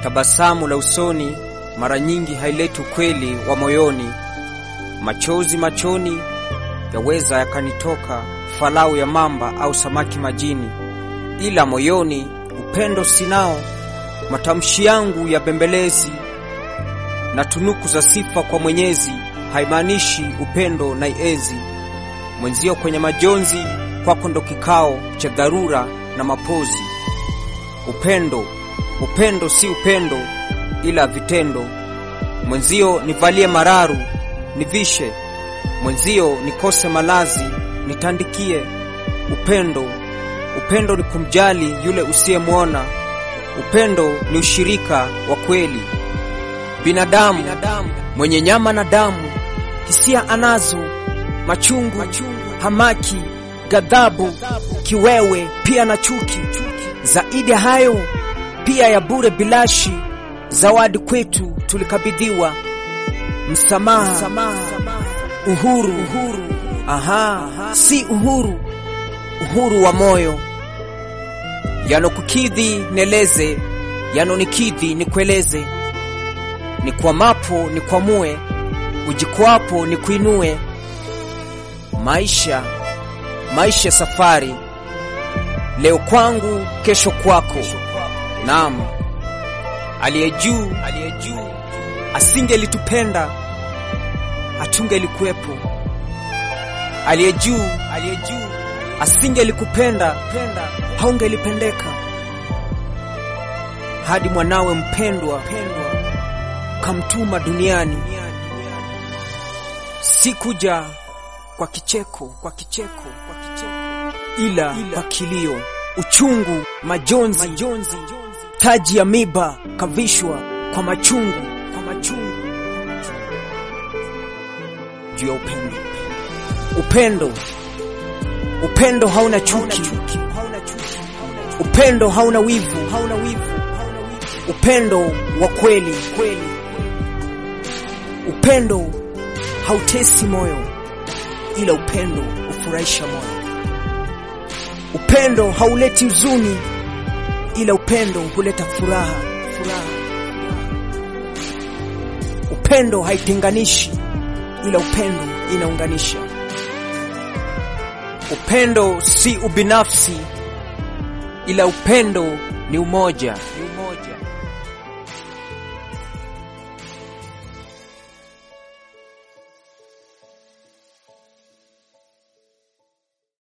Tabasamu la usoni mara nyingi haileti ukweli wa moyoni. Machozi machoni yaweza yakanitoka, falau ya mamba au samaki majini, ila moyoni upendo sinao. Matamshi yangu ya bembelezi na tunuku za sifa kwa Mwenyezi haimaanishi upendo na iezi mwenzio kwenye majonzi, kwako ndo kikao cha dharura na mapozi. Upendo, upendo si upendo ila vitendo. Mwenzio nivalie mararu nivishe, mwenzio nikose malazi nitandikie. Upendo, upendo ni kumjali yule usiyemwona. Upendo ni ushirika wa kweli. Binadamu, binadamu mwenye nyama na damu, hisia anazo, machungu, machungu, hamaki, ghadhabu, kiwewe, pia na chuki. Zaidi ya hayo, pia ya bure bilashi, zawadi kwetu tulikabidhiwa msamaha, uhuru, uhuru. Aha, si uhuru, uhuru wa moyo. Yanokukidhi neleze, yanonikidhi nikueleze, nikwamapo nikwamue, ujikwapo nikuinue. Maisha, maisha safari, leo kwangu, kesho kwako. Naam, aliye juu, aliye juu asingelitupenda hatungelikuwepo. Aliye juu, aliye juu asingelikupenda haungelipendeka. Hadi mwanawe mpendwa kamtuma duniani, si kuja kwa kicheko, kwa kicheko, kwa kicheko, ila, ila kwa kilio, uchungu, majonzi, majonzi, taji ya miba kavishwa kwa machungu, kwa machungu juu ya upendo. Upendo, upendo hauna chuki, upendo hauna wivu, upendo wa kweli, upendo hautesi moyo, ila upendo hufurahisha moyo. Upendo hauleti huzuni, ila upendo huleta furaha, furaha. Upendo haitenganishi, ila upendo inaunganisha. Upendo si ubinafsi, ila upendo ni umoja.